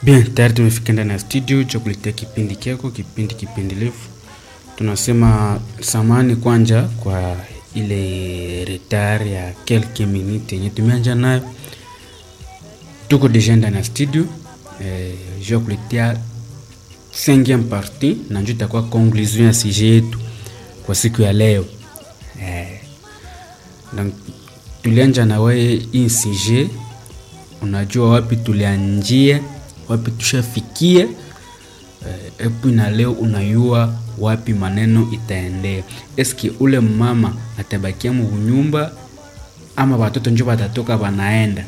Bien, tayari tumefika ndani ya studio cha kuletea kipindi kyako, kipindi kipendelevu. Tunasema samani kwanja kwa ile retard ya quelques minutes yenye tumeanja nayo. Tuko deja ndani ya studio eh, je kuletea cinquième partie na njo itakuwa conclusion ya sujet yetu kwa siku ya leo eh, donc tulianja na wewe hii sujet, unajua wapi tulianjia wapi tushafikia eh, epi na leo unayua wapi maneno itaendea. Eski ule mama atabakia munyumba ama watoto njo watatoka wanaenda?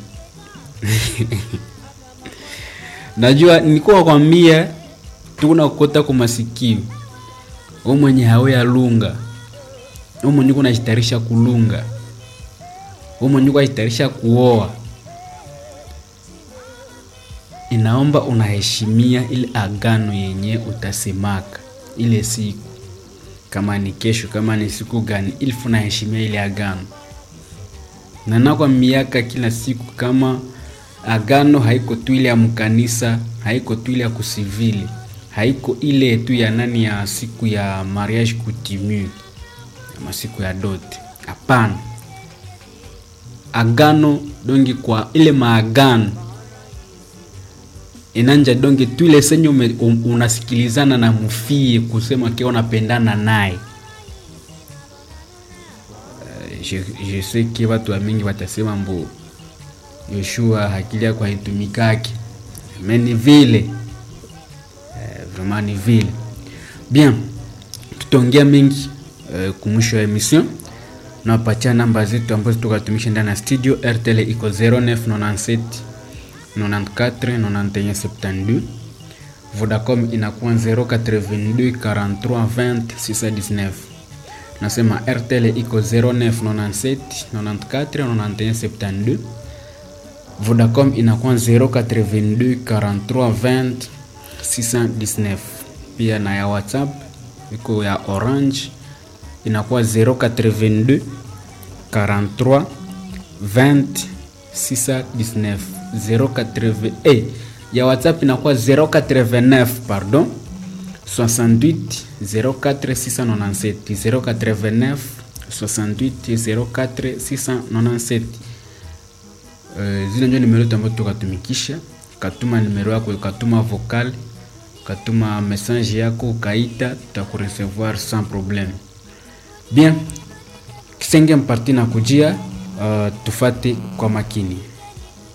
Najua nilikuwa kwambia tukuna kukota kwa masikio u mwenye hawe ya lunga u mwenye kunajitarisha kulunga u mwenye kunajitarisha kuoa inaomba unaheshimia ile agano yenye utasemaka ile siku, kama ni kesho, kama ni siku gani, ili unaheshimia ile agano. Na nakwa miaka kila siku, kama agano haiko tu ile ya mkanisa, haiko tu ile ya kusivili, haiko ile tu ya nani ya siku ya mariage coutume ama siku ya dote. Hapana, agano dongi kwa ile maagano inanja donge tu ile senye um, unasikilizana na mufie kusema kia unapendana naye. Uh, je, je sais que watu wa mingi watasema mbo Yoshua hakili yako haitumikaki, mais ni vile uh, vraiment ni vile bien. Tutaongea mingi uh, kumwisho wa emission nawapatia namba zetu ambazo tukatumisha ndani ya studio. RTL iko 0997 94 91 72. Vodacom inakuwa 082 43 20 619. Nasema RTL iko 0997 94 91 72. Vodacom inakuwa 082 43 20 619. Pia na ya WhatsApp iko ya Orange inakuwa 082 43 20 619 080 eh, ya WhatsApp inakuwa 089 pardon 68 04 697 089 68 04 697. Uh, zile ndio nimero ambazo tukatumikisha. Katuma nimero yako, ukatuma vocal, ukatuma message yako, ukaita, tutakurecevoir sans problème. Bien, kisenge mparti na kujia, uh, tufate kwa makini.